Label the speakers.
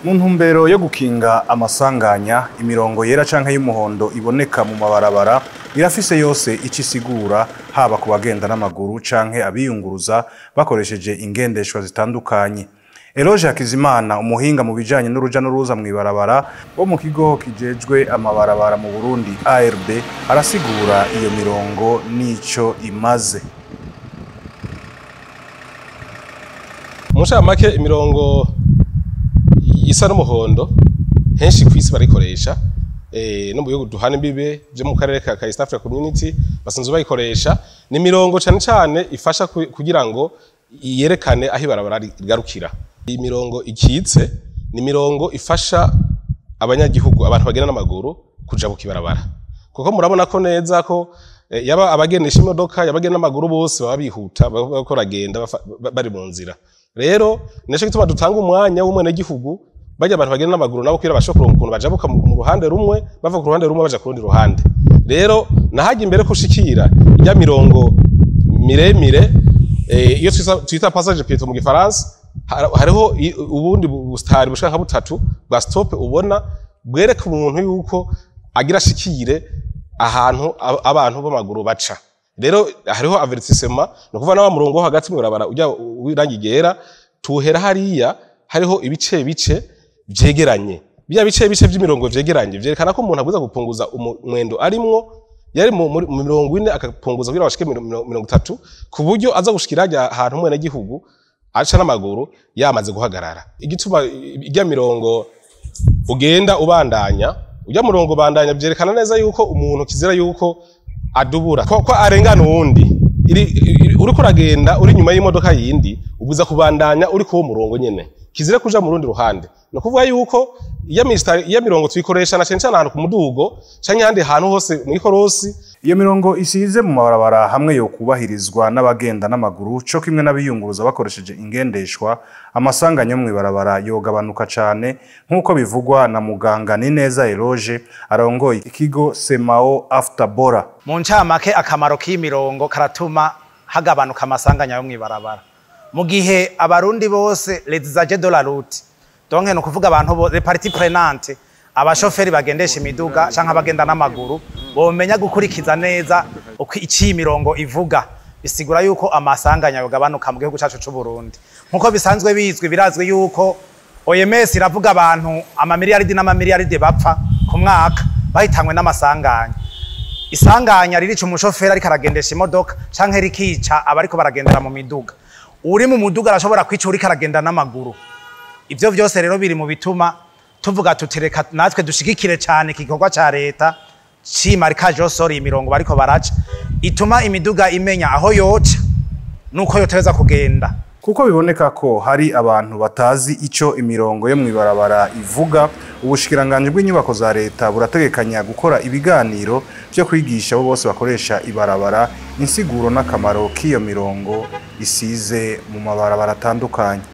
Speaker 1: mu ntumbero yo gukinga amasanganya imirongo yera canke y'umuhondo iboneka mu mabarabara irafise yose ico isigura haba ku bagenda n'amaguru canke abiyunguruza bakoresheje ingendeshwa zitandukanye Eloge Hakizimana umuhinga mu bijanye n'uruja n'uruza mw'ibarabara wo mu kigo kijejwe amabarabara mu Burundi ARB arasigura iyo mirongo n'ico imaze
Speaker 2: mu ncamake imirongo isa n'umuhondo henshi ku isi barayikoresha eh, no mu bihugu duhana imbibe vyo mu karere ka ka East Africa Community basanzwe bayikoresha ni imirongo cane cane ifasha ku- kugira ngo yerekane aho ibarabara rigarukira iyi mirongo ikitse ni imirongo ifasha abanyagihugu abantu bagenda n'amaguru kuja ku kibarabara kuko murabona ko neza ko eh, yaba abagendesha imodoka yabagenda n'amaguru bose baba bihuta baba bariko baragenda bafa- ba- bari mu nzira rero nico gituma dutanga umwanya w'umwenegihugu bajya abantu bagenda n'amaguru nabo kugira bashobore kuronka ukuntu bajabuka mu mu ruhande rumwe bava ku ruhande rumwe baja ku rundi ruhande rero nahajya imbere ko ushikira ijya mirongo miremire eh, iyo twita- twita passage piéton mu gifaransa har- hariho i- ubundi busitari bushaka nka butatu bwa stop ubona bwereka umuntu yuko agira ashikire ahantu ab- abantu b'amaguru baca rero hariho avertissement ni ukuvuga nawa murongo wo hagati mu barabara ujya w'irangi ryera tuhera hariya hariho ibice bice vyegeranye bya bice bice vy'imirongo vyegeranye vyerekana ko umuntu abuza gupunguza umu- umwendo arimwo yari mu muri- mu mirongo ine akapunguza kugira bashike miro- miro- mirongo itatu ku buryo aza gushikira hajya ahantu umwenegihugu aca n'amaguru yamaze guhagarara igituma ijya mirongo ugenda ubandanya ujya murongo ubandanya vyerekana neza yuko umuntu kizira yuko adubura ko, ko arengana uwundi iri, iri, uriko uragenda uri nyuma y'imodoka yindi ubuza kubandanya uri kuwo murongo nyene kizira kuja mu rundi ruhande ni ukuvuga yuko iya misitari iya mirongo tuyikoresha na cane cane ahantu ku mudugo canke ahandi hantu hose mw'ikorosi
Speaker 1: iyo mirongo isize mu mabarabara hamwe yo kubahirizwa n'abagenda n'amaguru co kimwe n'abiyunguruza bakoresheje ingendeshwa amasanganya yo mw'ibarabara yogabanuka cane nk'uko bivugwa na muganga Nineza Eloge arongoye ikigo Semao After Bora
Speaker 3: mu ncamake akamaro k'imirongo karatuma hagabanuka amasanganya yo mw'ibarabara mu gihe abarundi bose les usagers de la route donc ni ukuvuga abantu bo- les parties prenantes abashoferi bagendesha imiduga canke abagenda n'amaguru bomenya gukurikiza neza uko ici imirongo ivuga bisigura yuko amasanganya yogabanuka mu gihugu cacu c'u Burundi nkuko bisanzwe bizwi birazwi yuko OMS iravuga abantu amamiliyaridi n'amamiliyaridi bapfa ku mwaka bahitanywe n'amasanganya isanganya ririca umushoferi ariko aragendesha imodoka canke rikica abariko baragendera mu miduga uri mu muduga arashobora kwica uriko aragenda n'amaguru ivyo vyose rero biri mu bituma tuvuga tuti reka natwe dushigikire cane igikorwa ca leta cimarikaje yosora imirongo bariko baraca ituma imiduga imenya aho yoca nuko yoteza kugenda
Speaker 1: kuko biboneka ko hari abantu batazi ico imirongo yo mw'ibarabara ivuga ubushikiranganji bw'inyubako za leta burategekanya gukora ibiganiro vyo kwigisha abo bose bakoresha ibarabara insiguro n'akamaro k'iyo mirongo isize mu mabarabara atandukanye